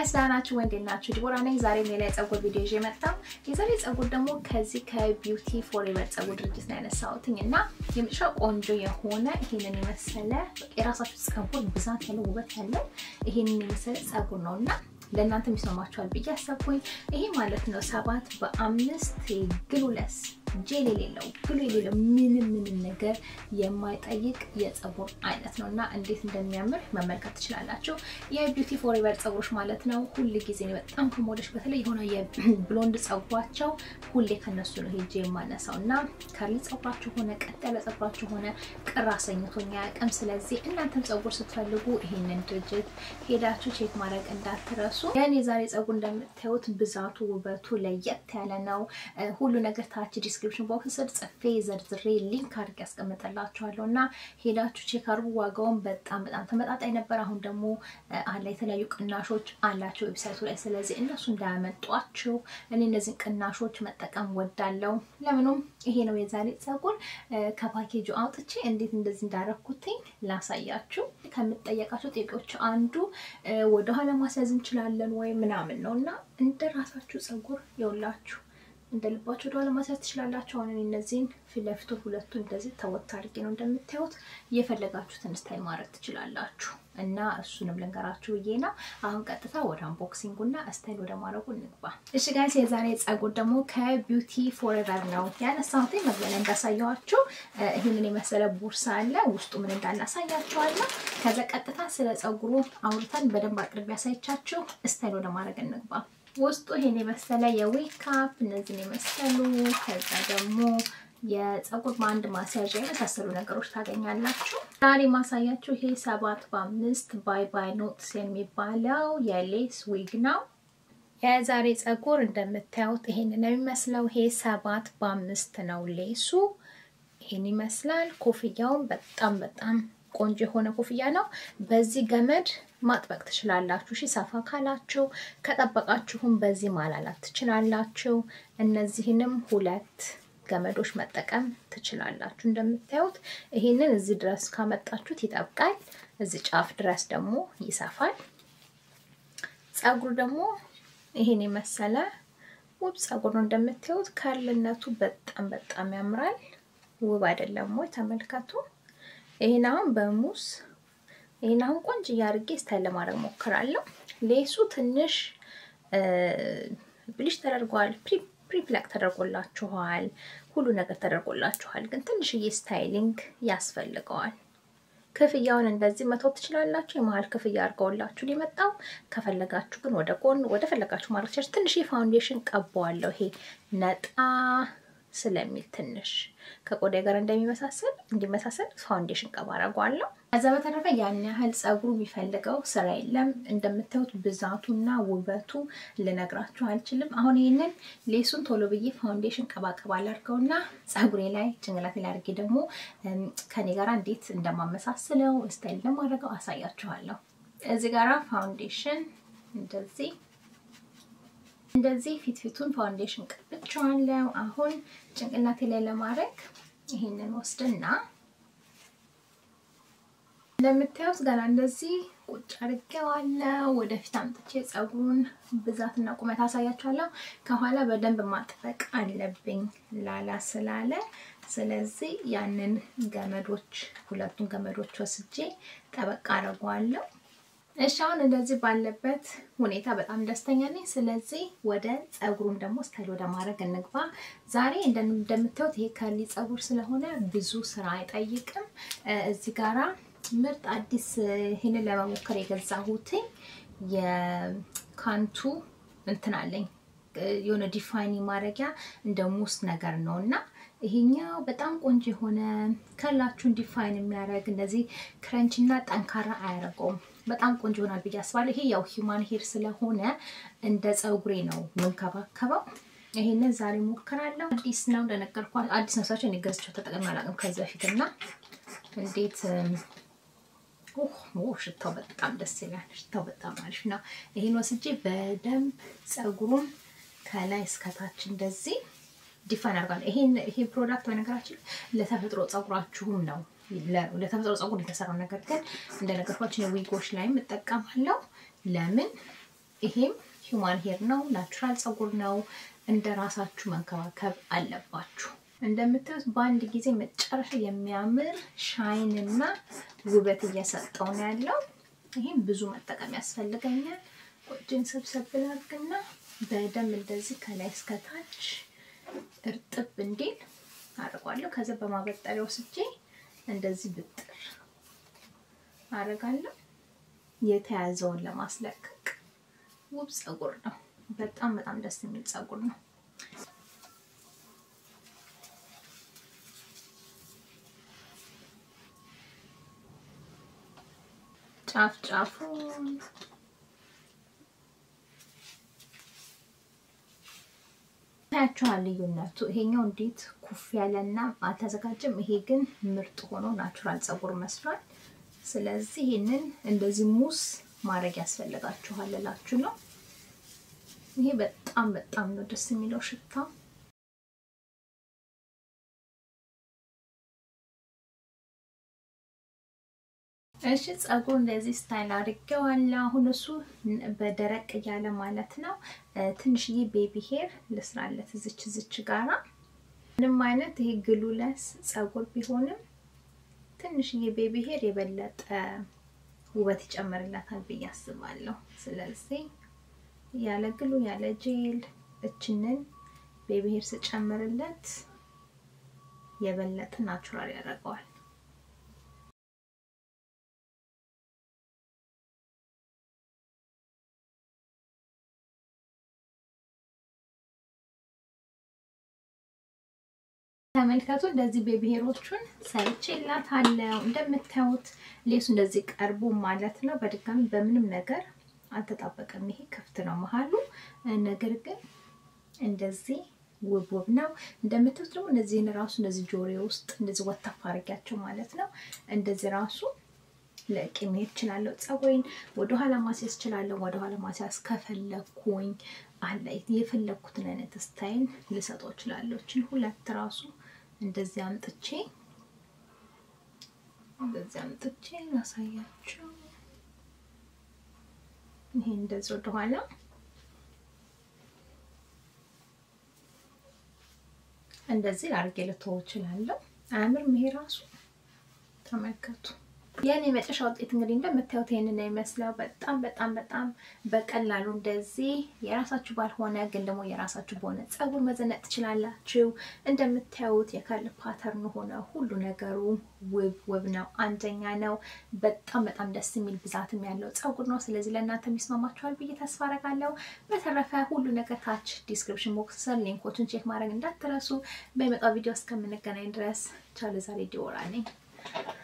ጋይስ ደህና ናችሁ ወይ? እንዴት ናችሁ? ዲቦራ ነኝ። ዛሬ ሌላ የፀጉር ቪዲዮ ይዤ መጣሁ። የዛሬ ፀጉር ደግሞ ከዚህ ከቢዩቲ ፎሬቨር ፀጉር ድርጅት ነው ያነሳሁትኝ እና የመጨረሻ ቆንጆ የሆነ ይሄንን የመሰለ የራሳችሁ ፀጉር ብዛት ያለው ውበት ያለው ይሄንን የመሰለ ፀጉር ነው እና ለእናንተ የሚስማማችኋል ብዬ አሰብኩኝ። ይሄ ማለት ነው ሰባት በአምስት ግሉለስ ጄል የሌለው ግሉ የሌለው ምንም ምንም ነገር የማይጠይቅ የፀጉር አይነት ነው እና እንዴት እንደሚያምር መመልከት ትችላላችሁ። የቢዩቲ ፎሬቨር ፀጉሮች ማለት ነው ሁል ጊዜ በጣም ከሞደች በተለይ የሆነ የብሎንድ ፀጉሯቸው ሁሌ ከነሱ ነው ሄጄ የማነሳው እና ከርሊ ፀጉራችሁ ሆነ ቀጥ ያለ ፀጉራችሁ ሆነ ቅር አሰኝቶኛ ያቅም። ስለዚህ እናንተም ፀጉር ስትፈልጉ ይሄንን ድርጅት ሄዳችሁ ቼክ ማድረግ እንዳትረሱ። ያን የዛሬ ፀጉር እንደምታዩት ብዛቱ ውበቱ ለየት ያለ ነው። ሁሉ ነገር ታች ዲስክሪፕሽን ቦክስ ስር ጽፌ ዘርዝሬ ሊንክ አድርጌ ያስቀምጠላችኋለሁ እና ሄዳችሁ ቼክ አድርጉ። ዋጋውን በጣም በጣም ተመጣጣኝ ነበር። አሁን ደግሞ አለ የተለያዩ ቅናሾች አላቸው ዌብሳይቱ ላይ። ስለዚህ እነሱ እንዳያመጧችሁ እኔ እነዚህን ቅናሾች መጠቀም ወዳለው። ለምኑም ይሄ ነው የዛሬ ፀጉር። ከፓኬጁ አውጥቼ እንዴት እንደዚህ እንዳረኩትኝ ላሳያችሁ። ከምጠየቃቸው ጥያቄዎች አንዱ ወደኋላ ማስያዝ እንችላለን ወይ ምናምን ነው እና እንደ ራሳችሁ ፀጉር የውላችሁ እንደ ልባችሁ ወደኋላ ማስያዝ ትችላላችሁ። አሁን እነዚህን ፊት ለፊቱ ሁለቱ እንደዚህ ተወት አድርጌ ነው እንደምታዩት። እየፈለጋችሁትን ስታይል ማድረግ ትችላላችሁ እና እሱንም ልንገራችሁ ብዬ ነው። አሁን ቀጥታ ወደ አንቦክሲንጉ እና ስታይል ወደ ማድረጉ እንግባ። እሺ ጋይስ፣ የዛሬ ፀጉር ደግሞ ከቢዩቲ ፎሬቨር ነው ያነሳሁት። መግቢያ ላይ እንዳሳየኋችሁ ይህንን የመሰለ ቦርሳ አለ። ውስጡ ምን እንዳለ አሳያችኋለሁ። ከዛ ቀጥታ ስለ ፀጉሩ አውርተን በደንብ አቅርቤ ያሳይቻችሁ ስታይል ወደ ማድረግ እንግባ። ውስጡ ይሄን የመሰለ የዌካፕ እነዚህን የመሰሉ ከዛ ደግሞ የፀጉር ባንድ ማስያዣ የመሳሰሉ ነገሮች ታገኛላችሁ። ዛሬ ማሳያችሁ ይሄ ሰባት በአምስት ባይ ባይ ኖትስ የሚባለው የሌስ ዊግ ነው። የዛሬ ፀጉር እንደምታዩት ይሄን ነው የሚመስለው። ይሄ ሰባት በአምስት ነው ሌሱ። ይሄን ይመስላል። ኮፍያውን በጣም በጣም ቆንጆ የሆነ ኮፍያ ነው። በዚህ ገመድ ማጥበቅ ትችላላችሁ። እሺ ሰፋ ካላችሁ ከጠበቃችሁም በዚህ ማላላት ትችላላችሁ። እነዚህንም ሁለት ገመዶች መጠቀም ትችላላችሁ። እንደምታዩት ይሄንን እዚህ ድረስ ካመጣችሁት ይጠብቃል። እዚህ ጫፍ ድረስ ደግሞ ይሰፋል። ፀጉሩ ደግሞ ይሄን የመሰለ ውብ ፀጉር ነው። እንደምታዩት ከርልነቱ በጣም በጣም ያምራል። ውብ አይደለም ወይ? ተመልከቱ። ይሄን አሁን በሙስ ይሄን አሁን ቆንጆ እያርጌ ስታይል ለማድረግ ሞክራለሁ። ሌሱ ትንሽ ብሊሽ ተደርጓል፣ ፕሪፕላክ ተደርጎላችኋል፣ ሁሉ ነገር ተደርጎላችኋል። ግን ትንሽዬ ስታይሊንግ ያስፈልገዋል። ክፍያውን እንደዚህ መተው ትችላላችሁ። የመሀል ክፍያ አድርገውላችሁ ሊመጣው ከፈለጋችሁ ግን ወደ ጎን ወደ ፈለጋችሁ ማድረግ ትችላላችሁ። ትንሽ ፋውንዴሽን ቀባዋለሁ። ይሄ ነጣ ስለሚል ትንሽ ከቆዳ ጋር እንደሚመሳሰል እንዲመሳሰል ፋውንዴሽን ቀባ አደርገዋለሁ። ከዛ በተረፈ ያን ያህል ፀጉሩ የሚፈልገው ስራ የለም። እንደምታዩት ብዛቱና ውበቱ ልነግራችሁ አልችልም። አሁን ይህንን ሌሱን ቶሎ ብዬ ፋውንዴሽን ቀባ ቀባ ላድርገውና ፀጉሬ ላይ ጭንቅላቴ ላይ አድርጌ ደግሞ ከኔ ጋር እንዴት እንደማመሳስለው ስታይል ለማድረገው አሳያችኋለሁ። እዚህ ጋራ ፋውንዴሽን እንደዚህ እንደዚህ ፊት ፊቱን ፋውንዴሽን ቀብቼዋለሁ። አሁን ጭንቅላቴ ላይ ለማድረግ ይሄንን ወስድና እንደምታዩት ገና እንደዚህ ቁጭ አድርጌዋለሁ። ወደፊት አምጥቼ ፀጉሩን ብዛትና ቁመት አሳያችኋለሁ። ከኋላ በደንብ ማጥበቅ አለብኝ ላላ ስላለ፣ ስለዚህ ያንን ገመዶች ሁለቱን ገመዶች ወስጄ ጠበቅ አድርገዋለሁ። እሺ አሁን እንደዚህ ባለበት ሁኔታ በጣም ደስተኛ ነኝ። ስለዚህ ወደ ፀጉሩን ደግሞ ስታይል ወደ ማድረግ እንግባ። ዛሬ እንደምታዩት ይሄ ከርሊ ፀጉር ስለሆነ ብዙ ስራ አይጠይቅም። እዚህ ጋራ ምርጥ አዲስ ይህንን ለመሞከር የገዛሁትኝ የካንቱ እንትን አለኝ የሆነ ዲፋይኒ ማድረጊያ እንደ ሙስ ነገር ነው እና ይሄኛው በጣም ቆንጆ የሆነ ከላችሁን ዲፋይን የሚያደርግ እንደዚህ ክረንች እና ጠንካራ አያደርገውም። በጣም ቆንጆ ይሆናል ብዬ አስባለሁ። ይሄ ያው ሂውማን ሄር ስለሆነ እንደ ፀጉሬ ነው የምንከባከበው። ይሄንን ዛሬ ሞክራለሁ። አዲስ ነው እንደነገርኳችሁ፣ አዲስ ነው ሳቸው እኔ ገዝቼው ተጠቅሜ አላውቅም ከዚህ በፊት እና እንዴት ሽታው በጣም ደስ ይላል። ሽታው በጣም አሪፍ ነው። ይሄን ወስጄ በደንብ ፀጉሩን ከላይ እስከታች እንደዚህ ዲፋይን አድርጋለሁ። ይሄን ይሄ ፕሮዳክት በነገራችን ለተፈጥሮ ፀጉራችሁም ነው ለተፈጥሮ ፀጉር የተሰራው ነገር ግን እንደነገርኳችሁ የዊጎች ላይም እጠቀማለሁ። ለምን ይሄም ሂውማን ሄር ነው፣ ናቹራል ፀጉር ነው። እንደ ራሳችሁ መንከባከብ አለባችሁ። እንደምታዩት በአንድ ጊዜ መጨረሻ የሚያምር ሻይን እና ውበት እየሰጠው ነው ያለው። ይህም ብዙ መጠቀም ያስፈልገኛል። ቆጅን ሰብሰብ ላድርግና በደንብ እንደዚህ ከላይ እስከታች እርጥብ እንዲል አድርጓለሁ። ከዛ በማበጠሪያ ወስጄ እንደዚህ ብጥር አደርጋለሁ። የተያዘውን ለማስለቀቅ ውብ ፀጉር ነው። በጣም በጣም ደስ የሚል ፀጉር ነው። ጫፍ ጫፉን ታያችኋል ልዩነቱ። ይሄኛው እንዴት ኩፍ ያለና አልተዘጋጀም። ይሄ ግን ምርጥ ሆኖ ናቹራል ፀጉር መስሏል። ስለዚህ ይህንን እንደዚህ ሙስ ማድረግ ያስፈልጋችኋል እላችሁ ነው። ይሄ በጣም በጣም ነው ደስ የሚለው ሽታ። እሺ ፀጉር እንደዚህ ስታይል አድርጌዋለሁ። አሁን እሱ በደረቅ እያለ ማለት ነው። ትንሽዬ ቤቢ ሄር ልስራለት እዝች እዝች ጋራ ምንም አይነት ይሄ ግሉለስ ፀጉር ቢሆንም ትንሽዬ ቤቢ ሄር የበለጠ ውበት ይጨምርላታል ብዬ አስባለሁ። ስለዚህ ያለ ግሉ ያለ ጄል እችንን ቤቢ ሄር ስጨምርለት የበለጠ ናቹራል ያደርገዋል። ተመልከቱ እንደዚህ ቤቢ ሄሮቹን ሰርቼላታለሁ። እንደምታዩት ሌሱ እንደዚህ ቀርቦ ማለት ነው። በድጋሚ በምንም ነገር አልተጣበቀም። ይሄ ክፍት ነው መሀሉ። ነገር ግን እንደዚህ ውብ ውብ ነው። እንደምታዩት ደግሞ እነዚህን ራሱ እንደዚህ ጆሬ ውስጥ እንደዚህ ወተፍ አድርጊያቸው ማለት ነው። እንደዚህ ራሱ ለቄ መሄድ እችላለሁ። ፀጉሬን ወደኋላ ማስያዝ እችላለሁ። ወደኋላ ማስያዝ ከፈለኩኝ አለ የፈለኩትን አይነት ስታይል ልሰጠው እችላለሁ። እችን ሁለት ራሱ እንደዚህ አምጥቼ እንደዚህ አምጥቼ ላሳያችሁ። ይሄ እንደዚህ ወደኋላ እንደዚህ አድርጌ ልተወው እችላለሁ። አያምርም? ይሄ ራሱ ተመልከቱ። የኔ የመጨረሻ ውጤት እንግዲህ እንደምታዩት ይሄንን ነው የሚመስለው። በጣም በጣም በጣም በቀላሉ እንደዚህ የራሳችሁ ባልሆነ ግን ደግሞ የራሳችሁ በሆነ ፀጉር መዘነጥ ትችላላችሁ። እንደምታዩት የከርል ፓተርን ሆነ ሁሉ ነገሩ ውብ ውብ ነው፣ አንደኛ ነው። በጣም በጣም ደስ የሚል ብዛትም ያለው ፀጉር ነው። ስለዚህ ለእናንተ የሚስማማችኋል ብዬ ተስፋ አደርጋለሁ። በተረፈ ሁሉ ነገር ታች ዲስክሪፕሽን ቦክስ ስር ሊንኮችን ቼክ ማድረግ እንዳትረሱ። በሚመጣው ቪዲዮ እስከምንገናኝ ድረስ ቻው። ለዛሬ ዲዮራ ነኝ።